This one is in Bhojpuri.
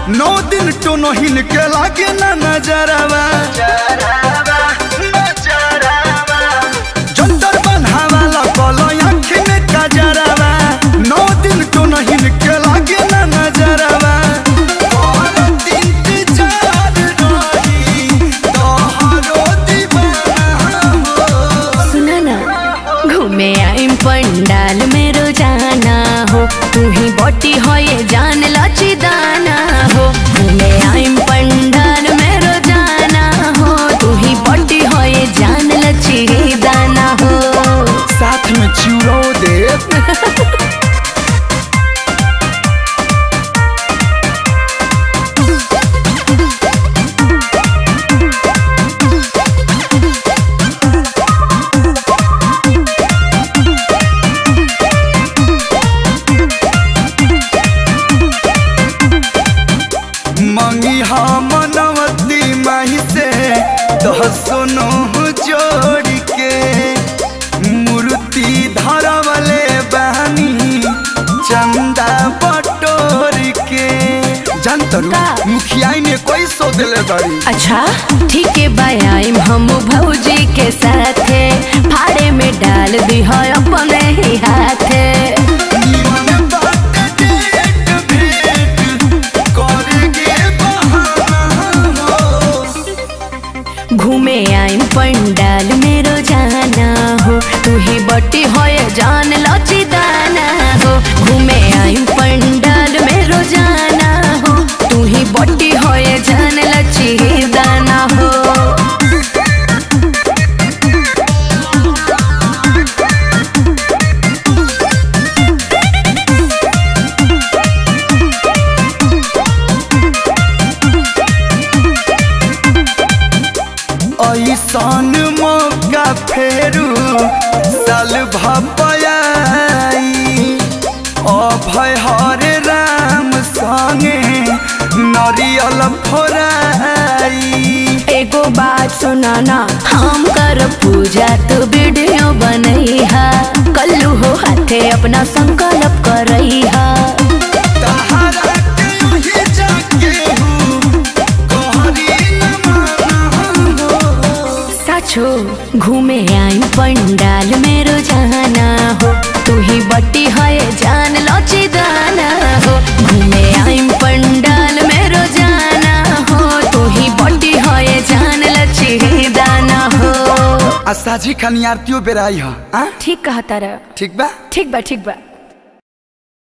नौ दिन टोनो हिन के लागे ना नजरवा जंतर बन्हावाला कलो आँखी में कजरवा नौ दिन टोनो हिन के लागे ना नजरवा करत इंतजार रही तोहरो दीवाना हो सुना ना घूमे आइम पंडाल में रोजाना हो तू ही बोटी हो ये जान लची दाना हो घूमे आइम पंडाल में रोजाना हो तू ही बोटी हो ये जान लची दाना हो साथ में चूरो दे मंगी हम मनवती माही से दसनो जोड़ के मूर्ति धरवले बहनी चंदा बटोर के जानतरू का? मुखिया ने कोई सो दिले बड़ी अच्छा ठीक है बायाम हम भौजी के साथे फाड़े में डाल दी है अपने ही हाथे निमन बात डेट भेट करेंगे बहाना हो घूमे आइम पंडाल में रोजाना हो तू ही बट्टी हो ये जान लची दाना हो घूमे आइम पंडाल में रोजाना हो तू ही बट्टी हो ये जान लची दाना हो ऐसन मौका फेरू साल भपयाई अभय हरे राम संगे नरियल फोराई एगो बात सुनाना हम कर पूजा तो वीडियो बनैहा कल्लू हो हाथे अपना संकल्प करैहा तहरा के ओहि जाके हूँ कहरी न माना हो साचो घूमे आई पंडाल में रोजाना हो तू ही बट्टी है जान लची दाना हो घूमे आई पंडाल में रोजाना हो तू ही बट्टी है जान लची दाना हो आ साझी खनियारतियों बेराई हो आ? ठीक कहा तारा ठीक बा ठीक बा ठीक बा